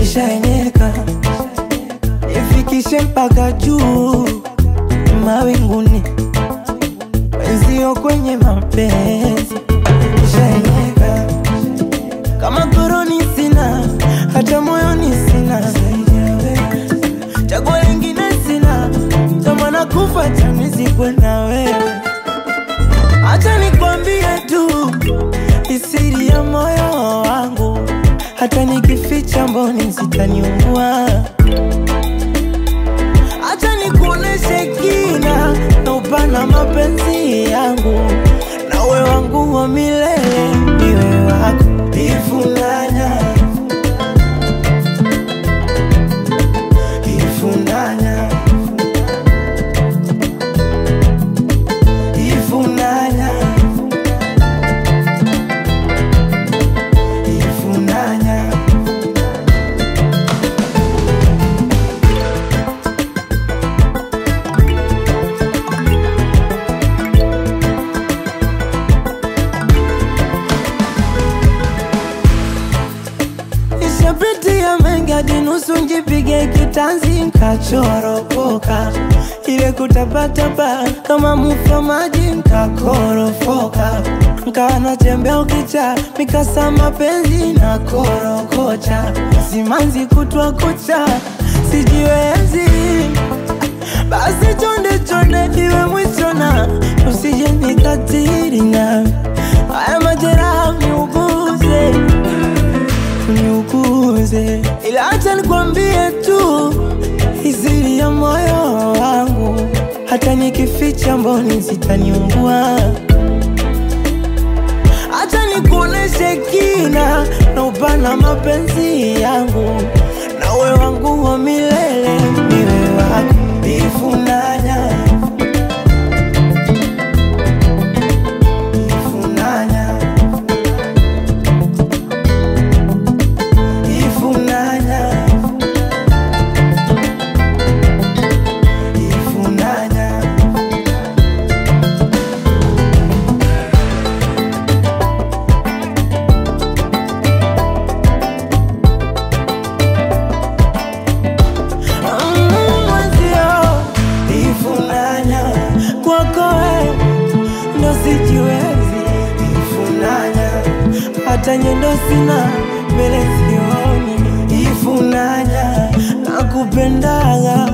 nishaenyeka, ifikishe mpaka juu mawinguni, wenzio kwenye mapenzi nishaenyeka, kama koroni sina, hata moyoni sina, chaguo lingine sina, tamana kufa chanizikwe na wewe. Acha nikwambie tu isiri ya moyo wangu, hata nikificha mboni zitaniua. Acha nikuoneshe kina na upana mapenzi yangu, nawe wangu wa milele, niwe wako ifunanya ifunanya ifunanya ifunanya Nishapitia mengi hadi nusu njipige kitanzi nkachoropoka, ile kutapatapa kama mufa maji nkakorofoka, nkawa natembea ukicha mikasa mapenzi na korokocha, simanzi kutwa kucha sijiwezi, basi chonde chonde iwe mwisho na usije nikatiri na haya majeraha niuguze niuguze, ila acha nikwambie tu iziri ya moyo wangu, hata nikificha mboni zitaniungua. Acha nikuoneshe kina na upana mapenzi yangu, nawe wangu wa milele, niwe wako ifunanya ifunanya ifunanya ifunanya Mm, mwenzio ifunanya kwako wewe ndo sijiwezi ifunanya hata nyendo sina mbele sioni ifunanya nakupendaga